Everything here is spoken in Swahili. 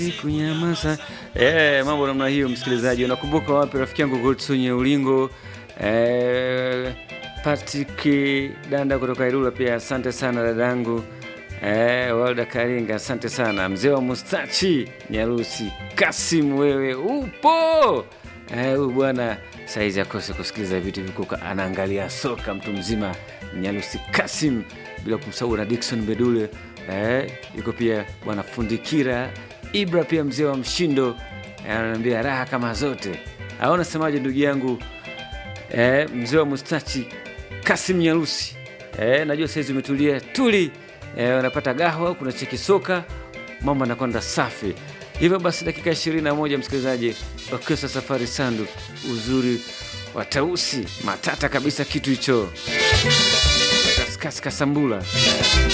kunyamaza. Eh, mambo namna hiyo, msikilizaji. Unakumbuka wapi rafiki yangu Goldsunye Ulingo? Eh, Patrick Danda kutoka Ilula pia asante sana dadangu. Eh, Walda Karinga asante sana. Mzee wa Mustachi Nyarusi Kasim, wewe upo eh, huyu bwana saizi akose kusikiliza vitu vikuka, anaangalia soka mtu mzima Nyarusi Kasim, bila kumsahau na Dickson Bedule eh, yuko pia bwana Fundikira Ibra pia mzee wa Mshindo eh, ananiambia raha kama zote. Aona semaje ndugu yangu eh, mzee wa Mustachi Kasim Nyarusi eh, najua saizi umetulia tuli eh, unapata gaho, kuna cheki soka, mambo anakwenda safi. Hivyo basi dakika ishirini na moja msikilizaji, wakesa safari sandu, uzuri wa tausi matata kabisa, kitu hicho kaskasi kasambula